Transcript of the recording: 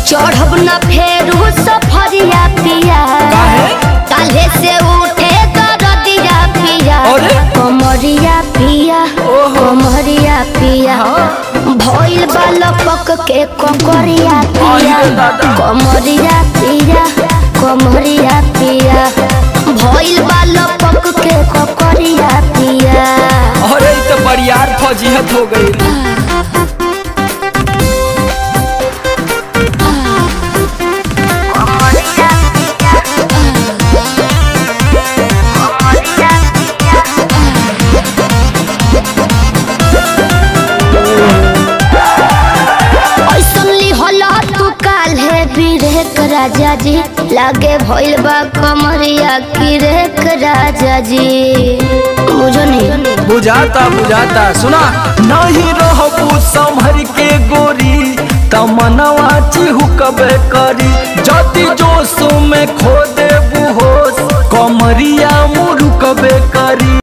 चढ़ब न फेरू सफरिया पिया काहे? काल्हे से उठे दरदिया पिया अरे? कमरिया पिया ओहो। कमरिया पिया भइल बा लपक के ककरिया पिया अरे दादा। कमरिया पिया कमरिया पिया भइल बा लपक के ककरिया पिया अरे ई तो बरियार फौजियत हो गई ऐसन लिहला तू काल्हे बिरेक राजा जी लागे भइल बा कमरिया किरेक राजा जी बुझो नहीं बुझाता बुझाता सुना नहीं रहबू संभर के गोरी तमनवा चिहुकबे करी जति जोश में खो देबू होश कमरिया मुरुकबे करी